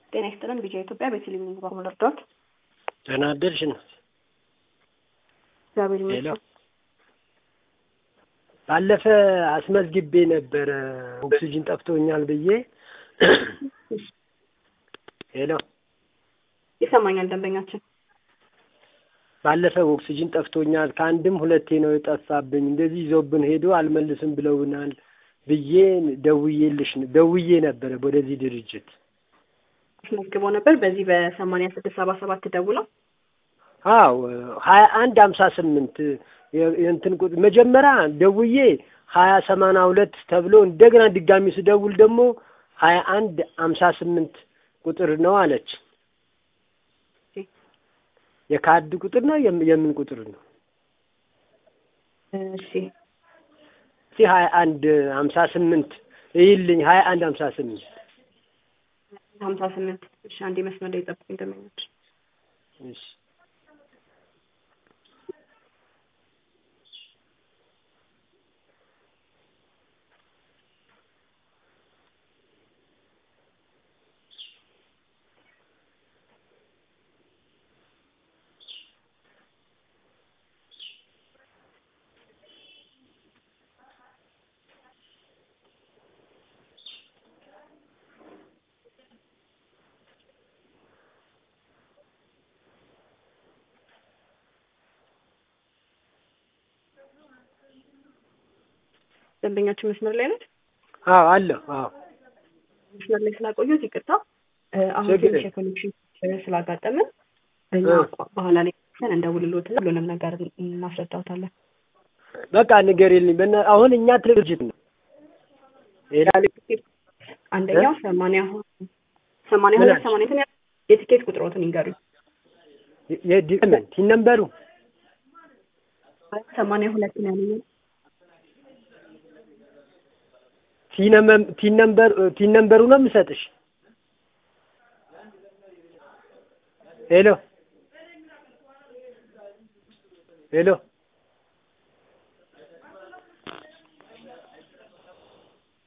ጤና ይስጥልን። ቢጃ ኢትዮጵያ በቴሌቪዥን በኩል እርዳት ደህና አደርሽ ነው። እግዚአብሔር ሄሎ ይመስገን። ባለፈ አስመዝግቤ ነበረ ኦክሲጅን ጠፍቶኛል ብዬ። ሄሎ ይሰማኛል ደንበኛችን። ባለፈ ኦክሲጅን ጠፍቶኛል ከአንድም ሁለቴ ነው የጠፋብኝ። እንደዚህ ይዞብን ሄዶ አልመልስም ብለውናል ብዬ ደውዬልሽ ደውዬ ነበረ ወደዚህ ድርጅት። አስመዝግበው ነበር በዚህ በሰማንያ ስድስት ሰባ ሰባት ደውለው አዎ ሀያ አንድ ሀምሳ ስምንት የእንትን ቁጥር መጀመሪያ ደውዬ ሀያ ሰማንያ ሁለት ተብሎ እንደገና ድጋሚ ስደውል ደግሞ ሀያ አንድ ሀምሳ ስምንት ቁጥር ነው አለች። የካርድ ቁጥር ነው የም- የምን ቁጥር ነው? እሺ እስኪ ሀያ አንድ ሀምሳ ስምንት ይልኝ ሀያ አንድ ሀምሳ ስምንት ሀምሳ ስምንት እሺ አንዴ መስመር ላይ ጠብቁኝ ደንበኞች እሺ ደንበኛችን መስመር ላይ ነች። አዎ አለሁ አዎ መስመር ላይ ስላቆዩት ይቅርታ። እ፣ አሁን ችግር ትንሽ የኮኔክሽን ችግር ስላጋጠምን እኛ እ። በኋላ ላይ ተን እንደውልሎትና ሁሉንም ነገር እናስረዳውታለን። በቃ ንገሪልኝ። በእና- አሁን እኛ ድርጅት ነው ሌላ አንደኛው ሰማንያ ሁ- ሰማንያ ምን ሁለት አልሽ? ሰማንያ እንትን ያ- የትኬት ቁጥሮትን ይንገሩኝ። የዲመን ቲነምበሩ ሰማንያ ሁለት ነው ያለኝ። ቲነምበር ቲነምበሩ ነው የምሰጥሽ። ሄሎ ሄሎ